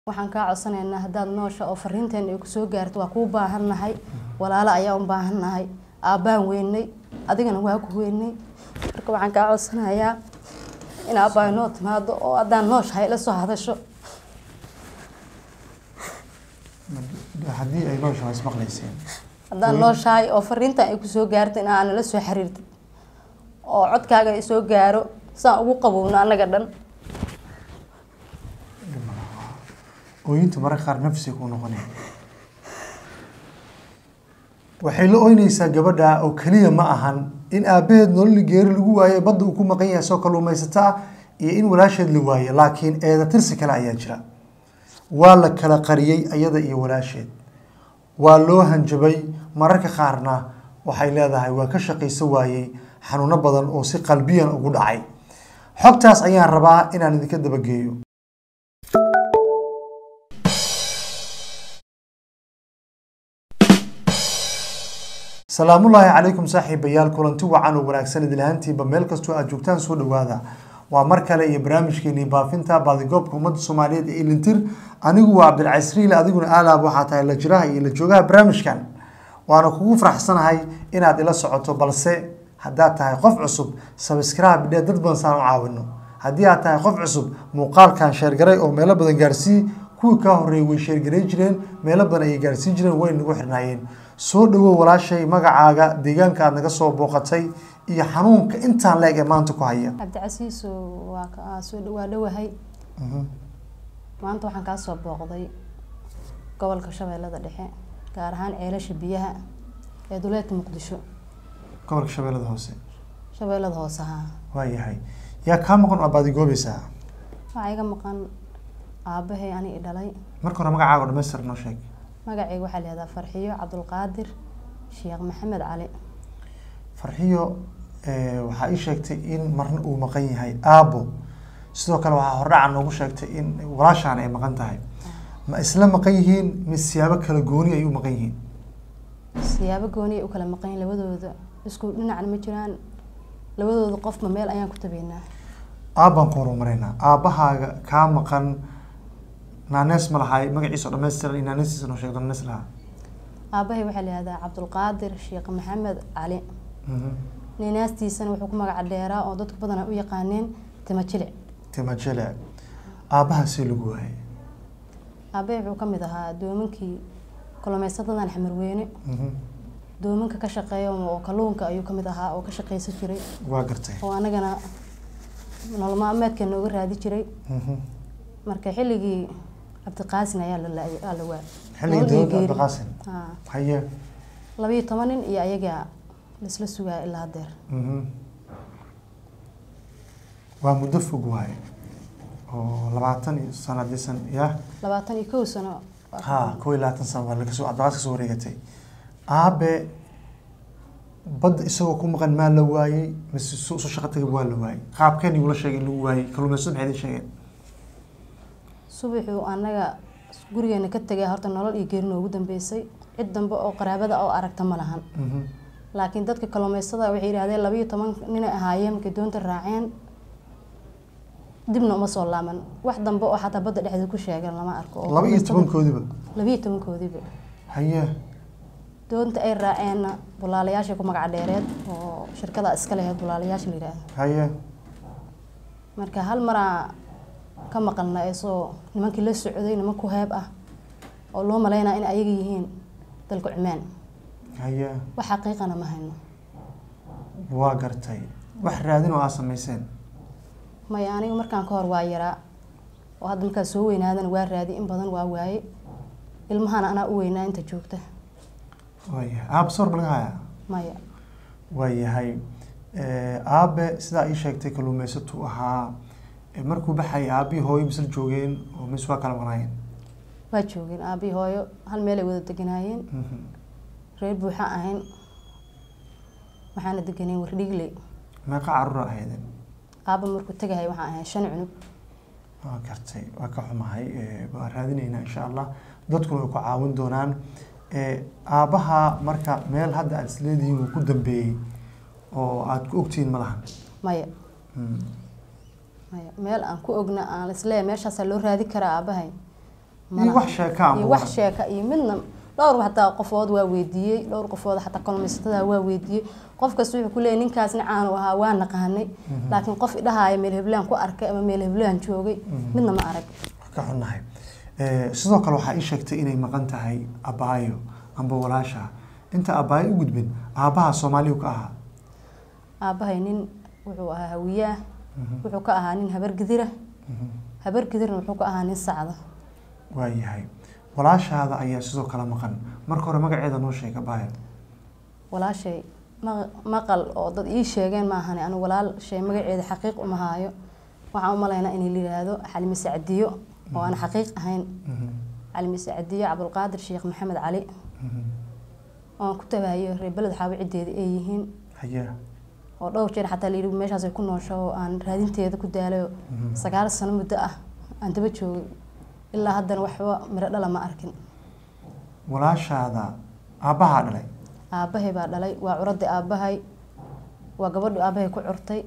waxaan kaa codsanaynaa haddaad noosha oo fariinteena ay kusoo gaarto waa kuu baahannahay walaalo ayaa u baahannahay aabbaan weynay adigana waa ku weynay marka waxaan kaa codsanayaa in aabbaa inoo timaado oo haddaan nooshahay la soo hadasho haddii ay nooshahay ismaqlayseen haddaan nooshahay oo fariintan ay kusoo gaarto in aana la soo xiriirtid oo codkaaga ay soo gaaro saan ugu qabowno annaga dhan ooyintu mararka qaar nafsi ku noqonaya waxay la oynaysaa gabadha oo keliya ma ahan in aabbaheed nololi geeri lagu waayo badda uu ku maqan yahay soo kalluumaysata ah iyo in walaasheed la waayo laakiin eeda tirsi kale ayaa jira waa la kala qariyey ayada iyo walaasheed waa loo hanjabay mararka qaarna waxay leedahay waa ka shaqayso waayey xanuuno badan oo si qalbiyan ugu dhacay xogtaas ayaan rabaa inaan idinka dabageeyo salaamullaahi calaykum saaxiibayaal kulanti wacan oo wanaagsan idilhaantiiba meel kastoo aad joogtaan soo dhawaada waa mar kale iyo barnaamijkeenii baafinta baadigoobka ummadda soomaaliyeed ee ilintir anigu waa cabdilcasriile adiguna aalaab waxaa tahay la jiraha iyo la joogaha barnaamijkan waana kugu faraxsanahay inaad ila socoto balse haddaad tahay qof cusub sabscribe dhee dad badan saan u caawino haddii aad tahay qof cusub muuqaalkan sheergaray oo meelo badan gaarsii kuwii kaa horreeyay way sheergaray jireen meelo badan ayay gaarsiin jireen way nagu xirnaayeen soo dhawow walaashay magacaaga deegaanka aad naga soo booqatay iyo xanuunka intaan leeg ee maanta ku haya cabdicasiiso waa ka- soo dhawaa dhowahay maanta waxaan kaa soo booqday gobolka shabeellada dhexe gaar ahaan ceelasha biyaha ee duleedka muqdisho gobolka shabeellada hoose shabeellada hoose haa waayahay yaa kaa maqan oo baadigoobaysaa waxaa iga maqan aabbahay ani i dhalay marka hore magacaaga oo dhamaystir noo sheeg magacayga waxaa la yihahdaa farxiyo cabdulqaadir sheekh maxamed cali farxiyo eh, waxaa ii sheegtay in marna uu maqan yahay aabo sidoo kale waxaa hordhaca noogu sheegtay in walaashaan ay maqan tahay ma isla maqan yihiin mise siyaabo kala gooni ay u maqan yihiin siyaabo gooni ay u kala maqan yihiin labadooda isku dhinacna ma jiraan labadooda qofba meel ayaan ku tabeynaa aabbaan ku horumaraynaa aabbahaaga kaa maqan naanees ma lahay magaciisa oo dhammaystiran iyo naaneestiisa noo sheegdo naanees lahaa aabbahay waxaa la yihahdaa cabdulqaadir sheekh maxamed cali Mhm. ninaastiisana wuxuu ku magaca dheeraa oo dadku badanaa u yaqaaneen tima jilic tima jele aabbaha see lagu waayay aabbahay wuxuu ka mid ahaa doomankii kalluumaysatadan xamarweyne Mhm. doomanka ka shaqeeya oo kalluunka ayuu ka mid ahaa oo ka shaqaysan jiray waa gartay oo anagana nolol maalmeedka nooga raadi jiray Mhm. marka xilligii cabdiqaasin ayaa la la- aa la waa xilligii Nolol iyo dowladda geeri. cabdiqaasim Haa. haye labiyo toban nin iyo ayagaa laisla sugaa ilaa hadeer Mhm. waa muddo fog waaye oo labaatan iyo sano disan ya labaatan iyo kow sano ha kow iyo labaatan sano waa laga soo cabdiqaas kasoo wareegatay aabe badda isagoo ku maqan maa la waayey mise su soo shaqo tagay waa la waayey qaabkeen igula sheegay in lagu waayey kalluumaysada maxay idin sheegeen subaxuu anaga gurigeena ka tegay horta nolol iyo geeri noogu dambeysay cid dambe oo qaraabada oo aragta ma lahan Mhm. laakiin dadka kalluumaystada waxay yidhahdeen labiyo toban ninay ahaayeen markay doonta raaceen dibna uma soo laaban wax dambe oo xataa badda dhexdeeda ku sheegan lama arko oo laba iyo kalluumaystada- tobankoodiba labiyo tobankoodiiba haye doonta ay raaceenna bulaalayaashay ku magaca dheereed oo shirkada iska laheyd bulaalayaasha la yidhaahdo haye marka hal maraa ka maqalna isoo nimankii la socday niman ku heeb ah oo loo malaynaa in ayaga yihiin dalka cumaan haye wax xaqiiqana ma hayno waa gartay wax raadin oo aa samayseen maya aniga markaan ka hor waa yaraa oo hadda markaa soo weynaadana waa raadi in badan waa waaye ilmahana anaa u weynaa inta joogta waayahay aabe sawir ma laga hayaa maya waayahay aabe sidaa ii sheegtay kalluumaysatuu ahaa Eh, markuu baxayay aabihii hooyo misla joogeen oo mis waa kala maqnaayeen waa joogeen aabii hooyo hal meel ay wada deganaayeen Mhm. reer buuxa ahayn waxaana deganeen wardhigley meeqa caruura ahaydeen aaba markuu tegahay waxaan ahayn shan cunug waa gartay waa ka xumahay Eh, waa raadinaynaa insha allah dadkuna way ku caawin doonaan Eh, aabaha marka meel hadda aad isleedihiin uu ku dambeeyey oo aad ku ogtihiin ma lahan maya Mm. maya meel aan ku ogna aan isleeyahay meeshaasaa loo raadi karaa aabahay ma iyo laha. wax sheeka ama iyo wax sheeka iyo midna dhowr xataa qofood waa weydiiyey dhowr qofood xataa kalluumaysatada waa weydiiyey qof kasta wuxuu ku leeyahy ninkaas nicaan u ahaa waa naqaanay laakiin qof idhahaaya meel heblaan ku arkay ama meel heblaan joogay midna ma arag ka xunnahay Eh, sidoo kale waxaa ii sheegtay inay maqan tahay abaayo amba walaasha inta abaayo u gudbin aabaha soomaaliyu ka ahaa aabbahay nin wuxuu ahaa hawiyaah wuxuu ka ahaa nin habar gidira habar gidirna wuxuu ka ahaa nin sacda waayahay walaashaada ayaa sidoo kale maqan marka hore magaceeda noo sheeg abaayo walaashay ma- maqal oo dad ii sheegeen maahane anigu walaashay magaceeda xaqiiq uma haayo waxaan u malaynaa in la yidhaahdo xalimi sacdiyo oo aan xaqiiq ahayn xalimi sacdiyo cabdulqaadir sheekh maxamed cali oon ku tabaayo reer beled xaawo ciddeeda ay yihiin haye oo dhowr jeer xataa layidhi meeshaas ay ku noosho oo aan raadinteeda ku daalayo sagaal sano muddo ah aan daba joogay ilaa haddana waxba miro dhala ma arkin walaashaada aabbahaa dhalay aabbahay baa dhalay waa curadii aabbahay waa gabadhu aabbahay ku curtay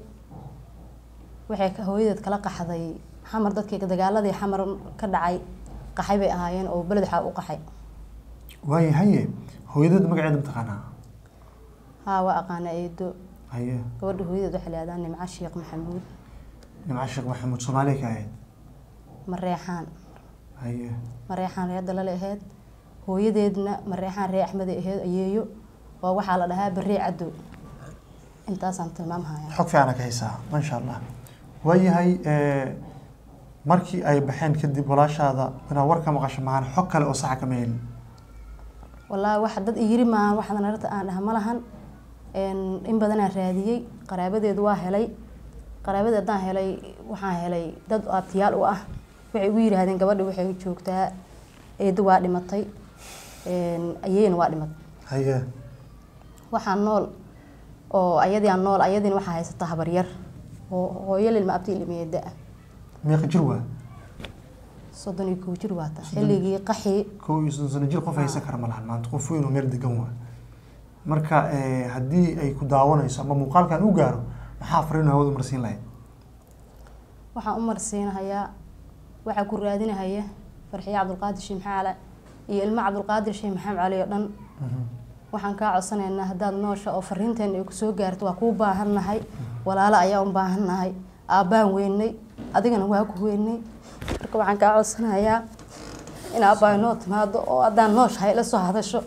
waxay ka- hooyadeed kala qaxday xamar dadkii dagaaladii xamar ka dhacay qaxay bay ahaayeen oo beled waxaa u qaxay waayahaye hooyadeed magaceeda mataqaanaa haa waa aqaana eedo haye gabadha hooyadeed waxay leedahay nimco sheekh maxamuud nimca sheekh maxamuud soomaaliya ka ahayd mareexaan haye mareexaan reer dalale ahayd hooyadeedna mareexaan ree axmeday ahayd ayeeyo oo waxaa la dhahaa barree cadow intaasaan tilmaamhaya xog fiicana ka haysaa maasha allah waayahay eh, markii ay baxeen kadib walaashaada inaad war ka maqasho maahan xog kale oo saxa kama helin wallaahi wax dad iyiri maahan waxaad narata aan dhaha ma lahan Een, in badanaa raadiyey qaraabadeedu waa helay qaraabadeed haddaan helay waxaan helay dad aabtiyaal u ah waxay ugu yidhaahdeen gabadha waxay joogtaa eedo waa dhimatay Een, ayeeyna waa dhimatay haye waxaa nool oo ayadiiaan nool ayadiina waxaa haysata habaryar oo hooyo lilma abti ilmeeda ah meeqa jir waa soddon iyo kow jir waata xilligii qaxii kow iyo soddon sano jir qof haysan kara ma lahan maanta qof weyn oo meel degan waa marka eh, haddii ay ku daawanayso ama muuqaalkan u gaaro maxaa fariin hawada marsiin lahayd waxaan u marsiinahayaa waxaa ku raadinahaya farxiye cabdulqaadir sheekh maxamed cali iyo ilmo cabdulqaadir sheekh maxamed cali oo dhan waxaan kaa codsanaynaa haddaad noosha oo fariinteena ay kusoo gaarto waa kuu baahannahay walaalo ayaa u baahannahay aabbaan weynay adigana waa ku weynay marka waxaan kaa codsanayaa in aabbaay noo timaado oo haddaan nooshahay la soo hadasho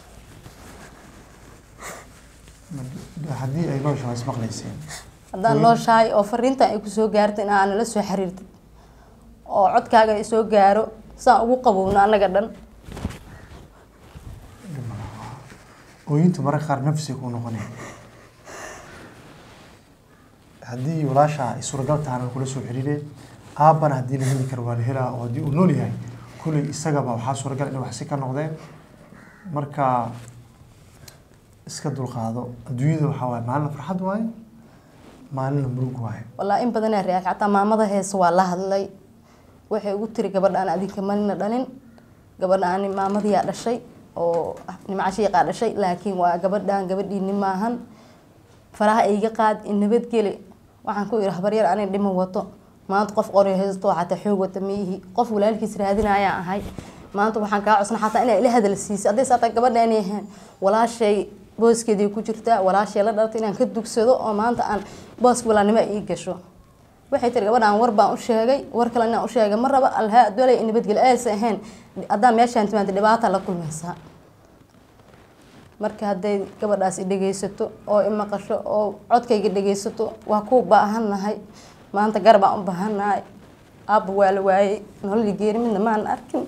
haddii ay nooshahay ismaqlayseen haddaan Weyn. nooshahay oo fariintan ay kusoo gaarto in aana la soo xiriirtid oo codkaaga ay soo gaaro saan ugu qabowno annaga dhan ooyinta mararka qaar nafsi ku noqonaya haddii walaasha ay suuragal tahana kula soo xiriireen aabbana haddii la heli karo waa la helaa oo haddii uu nool yahay kulley isagaba waxaa suuragal inay waxsi ka noqdeen marka iska dulqaado adduunyada waxaa waaye maalina farxad waaye maalina murug waaye wallaahi in badanaa reaak xataa maamada heesa waa la hadlay waxay ugu tiri gabadha aan adinka malina dhalin gabadha aan maamadiyaa dhashay oo nimco shiiqaa dhashay laakiin waa gabadhaan gabadhiini maahan faraha iga qaad in nabadgeli waxaan ku ihi habaryar anin dhimo wato maanta qof qoryo haysto xataa xoog wata miihi qof walaalkiis raadinayaan ahay maanta waxaan kaa cosna xataa inaa ila hadal siisay hadday saataa gabadha inay ahayn walaashay booskeedii ku jirtaa walaashay la dhalatay inaan ka dugsado oo maanta aan booska walaalnimo ii gasho waxay tiri gabadhaan war baan u sheegay war kale inaan u sheegay ma raba alhaa adolay in nabadgeli aysa ahayn haddaan meeshaan timaada dhibaata la kulmaysaa marka hadday gabadhaas i dhegaysato oo i maqasho oo codkayga dhegaysato waa ku baahannahay maanta garbaan u baahannahay aabba waa la waayey nololi geeri midna maan arkin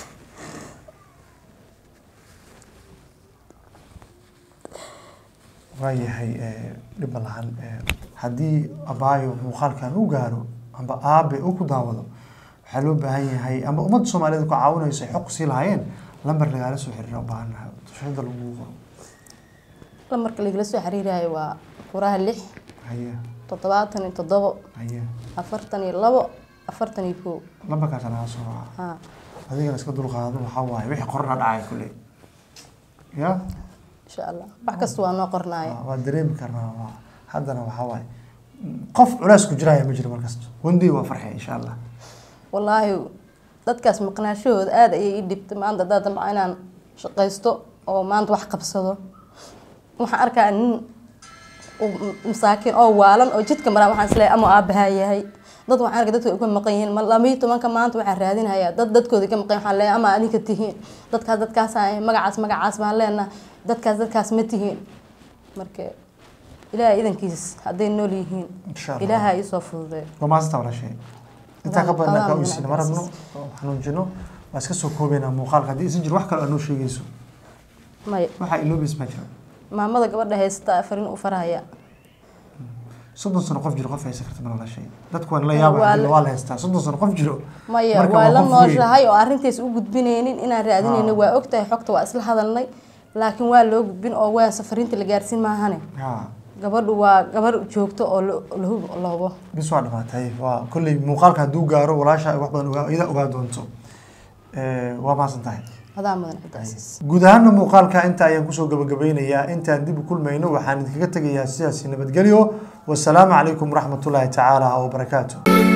waayahay eh, dhib ma lahan Eh, haddii abaayo muuqaalkan u gaaro amba aabe uu ku daawado waxaa loo baahan yahay amba ummadda soomaaliyeed ku caawinayso ay xog sii lahaayeen lambar lagaala soo xiriira u baahannahay tushada lagu qoro lamarka lagala soo xiriirayo waa furaha lix haye toddobaatan iyo toddobo haye afartan iyo labo afartan iyo kow lambarkaas laga soo raaca haa adigana iska dulqaado waxaa waaye wixii qorna dhacay kule ya insha allah wax kasta waa noo qornaaya waa dareemi karnaa waa haddana waxaa waaye qof culays ku jiraya ma jiro markasta one day waa farxay insha allah wallaahi dadkaas maqnaashahooda aada ayay ii dhibtay maanta haddaa damca inaan shaqaysto oo maanta wax qabsado waxaan arkaa nin u- masaakiin oo waalan oo jidka maraa waxaan isleeyahay ama aabahaa yahay dad waxaan arkay dadka ay ka maqan yihiin ma laba iyo tobanka maanta waxaan raadinayaa dad dadkooda ka maqan waxaan leeyahay ama adinka tihiin dadkaas dadkaas aan magacaas magacaas baan leenahay dadkaas dadkaas ma tihiin marka ilaahay idankiis hadday nool yihiin insha allah ilaaha iisoo fududeeyo waa maasanta walaashay intaa ka badan Adaa ka mudan uysin ma rabno oo xanuunjino waa iska soo koobeynaa muuqaalka haddii isan jir wax kale aad noo sheegayso maya waxaa iloobeys ma jiro maamada gabadha haysta afarin u farahaya soddon sano qof jiro qof haysa karta ma walaashay dadku waan la Waa yaaba la- waa la haystaa soddon sano qof jiro maya Marka waa waa la qof weyn. nooshahay oo arrintays u gudbinaynin inaan raadinayno Ah. waa ogtahay xogta waa isla hadalnay laakiin waa loo gudbin oo waa safarinta la gaarsiin maahane ha gabadhu waa gabar joogto oo la- la hub- la hubo bis waa dhamaatay waa kolley muuqaalka hadduu gaaro walaasha ay wax badan ogaa- iyada ogaa doonto Eh, waa maasan tahay adaa mudan cidaas guud ahaana muuqaalka inta ayaan kusoo gabagabeynayaa intaan dib u kulmayno waxaan idinkaga tegayaa sidaasi nabadgelyo wasalaamu calaykum waraxmatullaahi tacaala wabarakaatu